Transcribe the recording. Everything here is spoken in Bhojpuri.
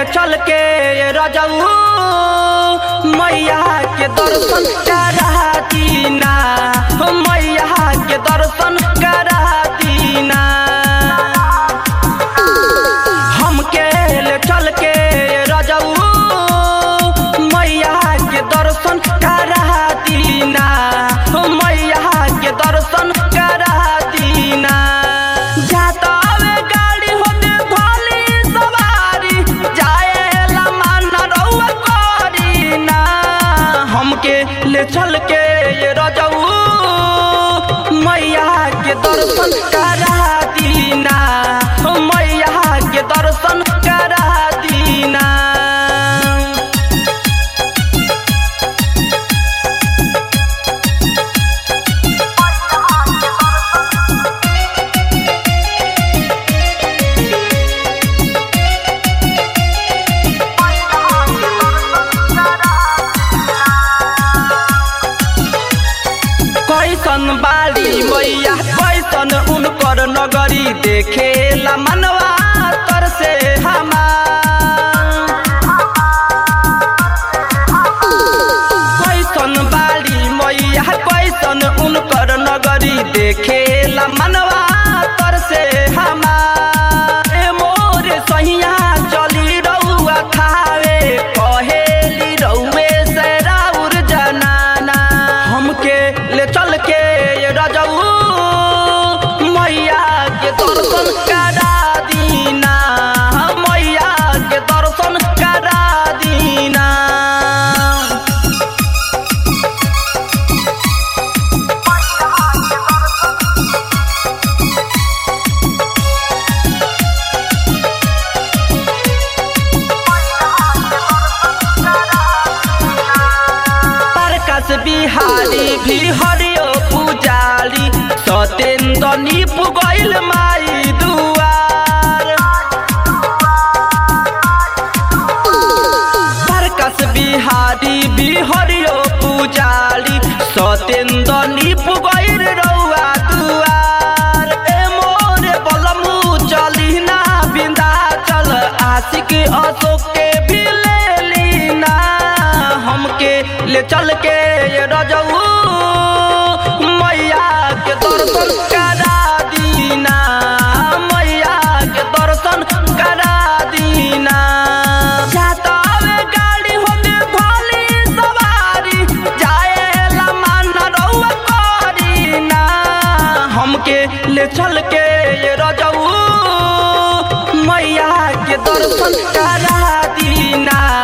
चल के रजऊ मैया के दर्शन करा दीना मैया के दर्शन करा दीना हमके ले चल के रजऊ मैया के दर्शन करा दीना मैया के दर्शन करा दीना जाता वे गाड़ी होते भली सवारी जाएला मान रउआ करीना हमके ले चल के ये रजऊ मैया के दर्शन करा दीना मैया के दर्शन करा दीना कैसन बाली मैया कैसन उनकर नगरी देखेला मनवा तर से हमार कैसन बाली मैया कैसन उनकर नगरी देखेला मनवा तर से हमार ए मोर सहिया चली रउआ खावे कहेली रउए से राउर जनाना हमके ले चल के ये रजऊ मैया के दर्शन करा दीना मैया के दर्शन करा दीना प्रकाश बिहारी भी हरियो पुजारी सतेन्द्र निप गइल माई दुआर प्रकाश बिहारी भी हरियो पुजारी सतेन्द्र निप गइल रउआ दुआर ए मोर बलमु चली ना बिंदा चल आशिक अशोक के भी ले लीना हमके ले चल के ये रजऊ मैया के दर्शन करा दीना मैया के दर्शन करा दीना जाता वे गाड़ी होते भली सवारी जाएला मान रउआ करीना हमके ले चल के ये रजऊ मैया के दर्शन करा दीना